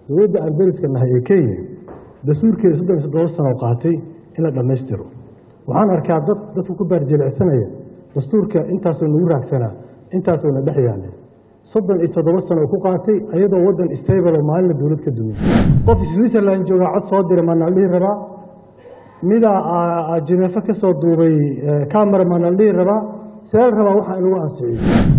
dowladda aan dariska nahay ee kenya dastuurkeeda soddon iyo toddoba sano qaatay in la dhammaystiro waxaan arkaa dad dadku ku baarjelicsanaya dastuurka intaasoo nagu raagsanaa intaasoo na dhex yaallay soddon iyo toddoba sano ku qaatay ayadoo waddan stable oo maalinla dowlad ka dumay qof switzerland joogaa cod soo diray maana la dhihi rabaa midaa jineefo ka soo duubay camera maana la dhihi rabaa see la rabaa waxaa in lagu ansiciyo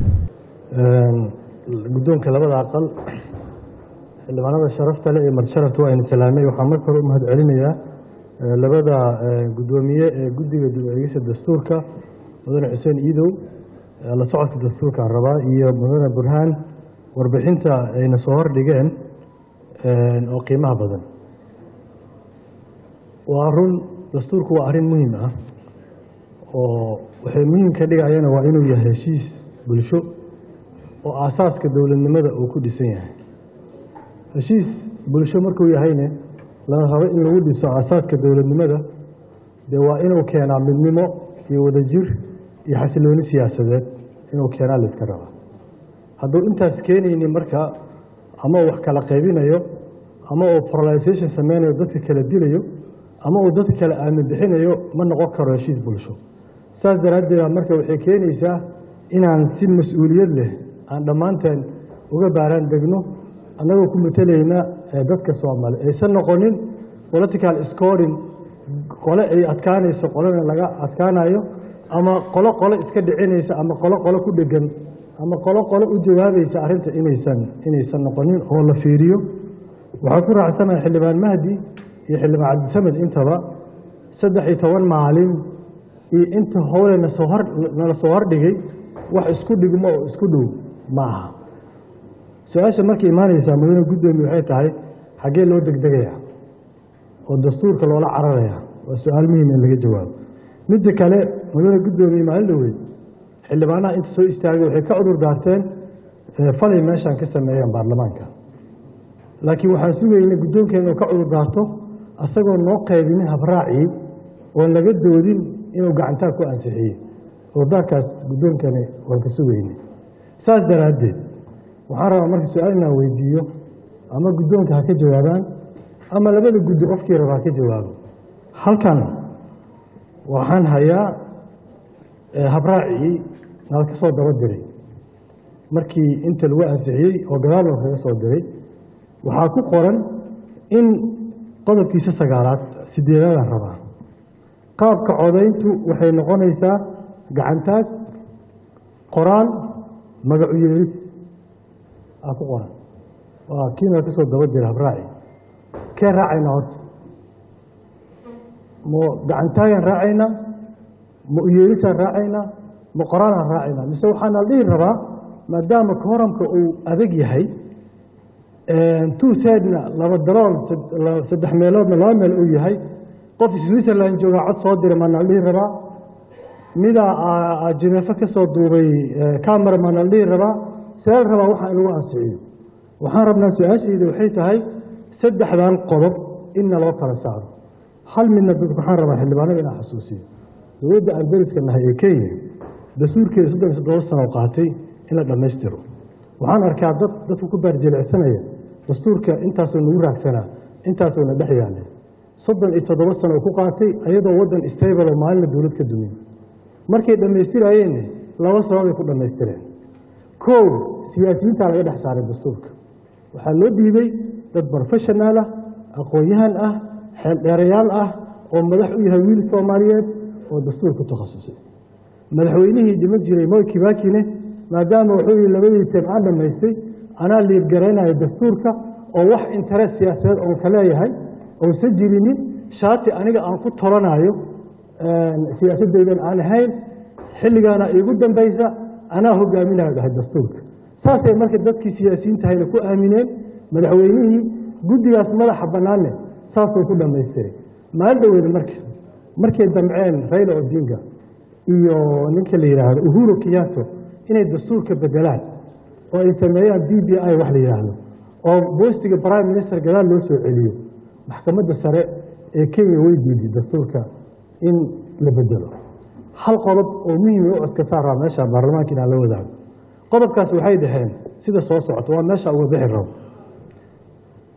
guddoonka labada aqal xildhibaanada sharafta leh ee madsharafta waa ayna salaamay waxaan marka hore u mahad celinayaa labada guddoomiye ee guddiga dib-u-eegista dastuurka mudane xuseen iidow la socodka dastuurkaan rabaa iyo mudane burhaan warbixinta ayna soo hordhigeen oo qiimaha badan waa run dastuurku waa arrin muhiim ah oo waxay muhiim ka dhigayana waa inuu yahay heshiis bulsho oo aasaaska dowladnimada uu ku dhisan yahay heshiis bulsho markuu yahayne lana rabo in lagu dhiso aasaaska dowladnimada dee waa inuu keenaa midnimo iyo wadajir iyo xasilooni siyaasadeed inuu keenaa la iska rabaa hadduu intaas keenaynin marka ama uu wax kala qaybinayo ama uu polarization sameynayo dadka kala dilayo ama uu dadka kale aamin bixinayo ma noqon karo heshiis bulsho saas daraaddeeda marka waxay keenaysaa inaan si mas-uuliyad leh aan dhammaanteen uga baaraan degno annagoo ku matelayna dadka soomaali aysan noqonin political scoring qole ay adkaanayso qolena laga adkaanayo ama qolo qolo iska dhicinaysa ama qolo qolo ku dhegan ama qolo qolo u jawaabaysa arrinta inaysan inaysan noqonin oo la fiiriyo waxaa ku raacsanaha xildhibaan mahdi iyo xildhibaan cabdisamed intaba saddex iyo toban maalin iyo inta howle nasoo hor nala soo hordhigay wax isku dhigmo oo isku dhow ma aha su-aasha markay imaanaysaa mudane guddoomiye waxay tahay xaggee loo degdegayaa oo dastuurka loola cararayaa waa su-aal muhiim in laga jawaabo midda kale mudane guddoomiye maalin dhaweyd xildhibaanaha inta soo istaagay waxay ka cudur daarteen falay meeshaan ka sameeyeen baarlamaanka laakiin waxaan sugaynay guddoonkeena inuu ka cudur daarto asagoo noo qaybinin habraacii oon laga doodin inuu gacantaa ku ansixiyey cudurdaarkaas guddoonkani waan ka sugaynay saas daraaddeed waxaan rabaa marka su-aal inaan weydiiyo ama guddoonka ha ka jawaabaan ama labada guddi qofkii raba ha ka jawaabo halkan waxaan hayaa habraacii nala ka soo daba diray markii inta lagu ansixiyey oo gadaal loo kaga soo diray waxaa ku qoran in qodobkiisa sagaalaad sideedaadaan rabaa qaabka codayntu waxay noqonaysaa gacantaag qoraal magacu yeelis aa ku qoran waa kii nala ka soo daba diray habraaci kee raacaynaa horta ma gacantaagaan raacaynaa ma uyeelisaan raacaynaa ma qoraalaan raacaynaa mise waxaana la dhihi rabaa maadaama kooramka uu adag yahay two third-na laba dalool saddex meeloodna laba meel uu yahay qof switzerland joogaa cod soo diray maana la dhihi rabaa midaa jineefo ka soo duubay camera maana la dhihi rabaa see la rabaa waxaa in lagu ansiciyo waxaan rabnaa su-aashayda waxay tahay saddexdan qodob inna loo kala saaro hal midna dadku waxaan rabaa xildhibaanada inaan xasuusiyo dowladda aan dariska nahay ee kenya dastuurkeeda soddon iyo toddoba sano qaatay in la dhammaystiro waxaan arkaa dad dadku ku baarjelicsanaya dastuurka intaasoo nagu raagsanaa intaasoo na dhex yaallay soddon iyo toddoba sano ku qaatay ayadoo waddan stable oo maalinla dowlad ka dumay markay dhammaystiraayeenna laba sababay ku dhammaystireen kow siyaasiyiintaa laga dhex saaray dastuurka waxaa loo dhiibay dad profeshonaal ah aqoon-yahan ah xeeldheerayaal ah oo madax u yahay wiil soomaaliyeed oo dastuur ku takhasusay madaxweynihii dhiman jiray moy kibakine maadaama wuxuu yihi labadii teem aan dhammaystay anaa liirgaraynayo dastuurka oo wax interes siyaasadeed oon ka leeyahay ousan jirinin shaati aniga aan ku tolanayo siyaasadeydan aan ahayn xilligaana iigu dambaysa anaa hogaaminayo dhahay dastuurka saasay marka dadkii siyaasiyiintahayna ku aamineen madaxweynihii guddigaas madaxa bannaanne saasuu ku dhammaystiray maalin dhaweed marka markay damceen rayla odinga iyo ninka la yidhaahdo uhuru kiyato inay dastuurka bedelaan oo ay sameeyaan b b i wax la yidhaahdo oo boostiga prime minister gadaal loo soo celiyo maxkamadda sare ee kenya way diiday dastuurka in la bedelo hal qodob oo muhiim u codka saaraa meesha baarlamaanka inaan la wadaago qodobkaas waxay dhaheen sida soo socota waa meesha uga bixi rabo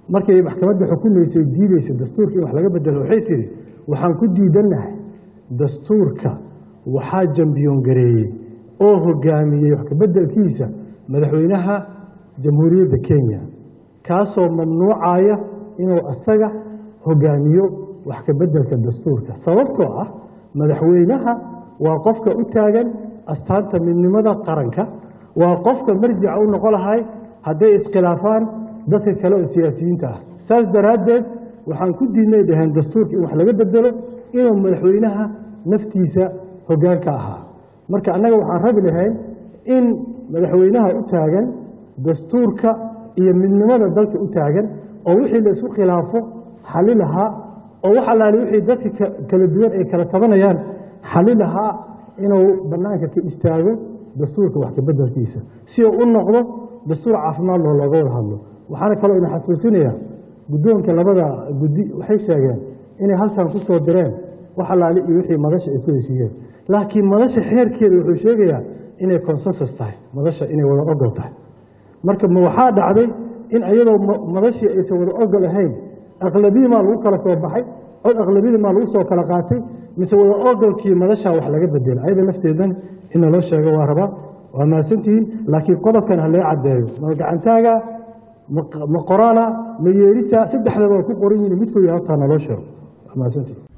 markay maxkamadda xukumaysay diidaysay dastuurka in wax laga bedelo waxay tihi waxaan ku diidannahay dastuurka waxaa jambiyoon gareeyey oo hogaamiyey wax kabeddelkiisa madaxweynaha jamhuuriyadda kenya kaasoo mamnuucaya inuu asaga hogaamiyo wax kabeddelka dastuurka sababtoo ah madaxweynaha waa qofka u taagan astaanta midnimada qaranka waa qofka marjica u noqon lahay hadday iskhilaafaan dadka kale oo siyaasiyiinta ah saas daraaddeed waxaan ku diidnay dhaheen dastuurka in wax laga bedelo inuu madaxweynaha naftiisa hogaanka ahaa marka annaga waxaan rabi lahayn in madaxweynaha u taagan dastuurka iyo midnimada dalka u taagan oo wixii la isku khilaafo xali lahaa oo wax allaali wixii dadka kala duwan ay kala tabanayaan xali lahaa inuu bannaanka ka istaago dastuurka wax kabeddelkiisa si uu u noqdo dastuur caafimaad loo looga wada hadlo waxaana kaloo ina xasuusinayaa guddoonka labada guddi waxay sheegeen inay halkan ku soo direen wax allaali iyo wixii madasha ay ku heshiiyeen laakiin madasha xeerkeeda wuxuu sheegayaa inay consensus tahay madasha inay wada ogol tahay marka ma waxaa dhacday in iyadoo madashii aysan wada ogol ahayn aqlabiyii maa lagu kala soo baxay cod aqlabiyadii maa lagu soo kala qaatay mise wada ogolkii madashaa wax laga bedela ayada lafteedan in naloo sheego waa rabaa waa mahadsantihiin laakiin qodobkan ha lee caddeeyo ma gacantaaga ma qoraala ma yeerisa saddexdaba waa ku qoran yihin midkooda hortaa naloo sheego waa mahadsantihiin